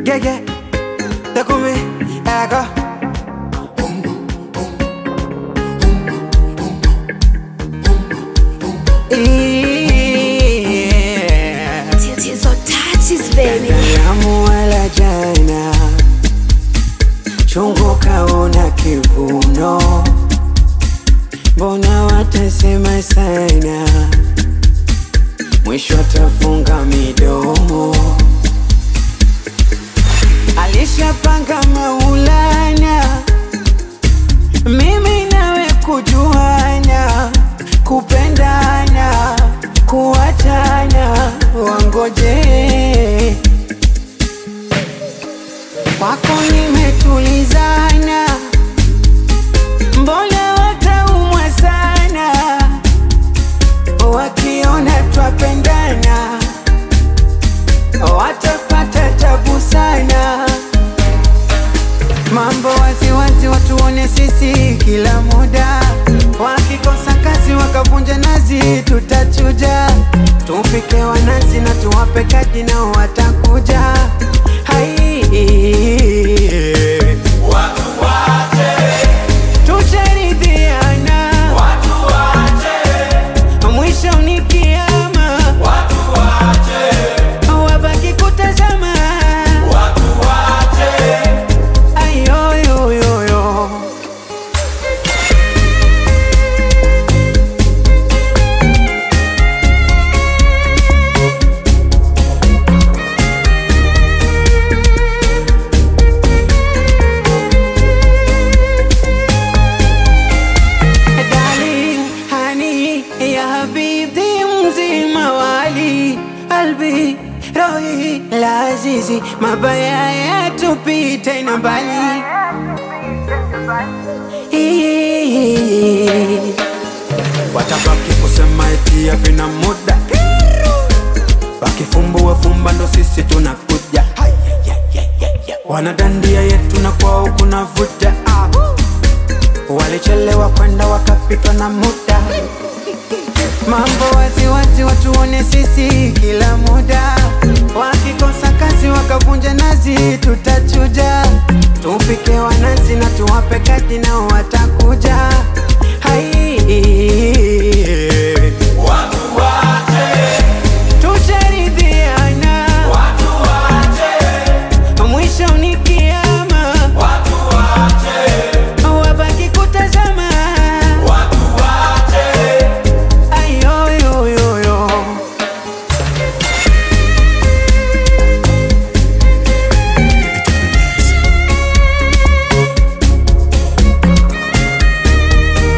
Gege, takumi, ego. Yeah. Tatizo touches baby. Damu wala jana, chungu kaona kivuno, mbona watasema sana, mwisho atafunga midomo. Alishapanga Maulana, mimi nawe kujuana, kupendana, kuachana, wangoje kwako nimetulizana, mbona wataumwa sana wakiona twapendana, watapata tabu sana. Mambo waziwazi watuone sisi kila muda, wakikosa kazi wakavunja nazi, tutachuja tupike wanazi na tuwape kadi nao watakuja. Hai, tusharidhiana, mwisho ni kiama, wabaki kutazama ayoyoyoyo Darling, honey, ya habibi mzima wali albi rohi lazizi mabaya yatupite na mbali watabaki kusema eti havina muda wakifumbua fumba ndo sisi tunakuja wanadandia yetu na kwao kuna vuja walichelewa kwenda wakapitwa na muda mambo waziwazi watuone sisi kila muda wakikosa kazi wakavunja nazi tutachuja tupike wanazi na tuwape kadi nao watakuja hai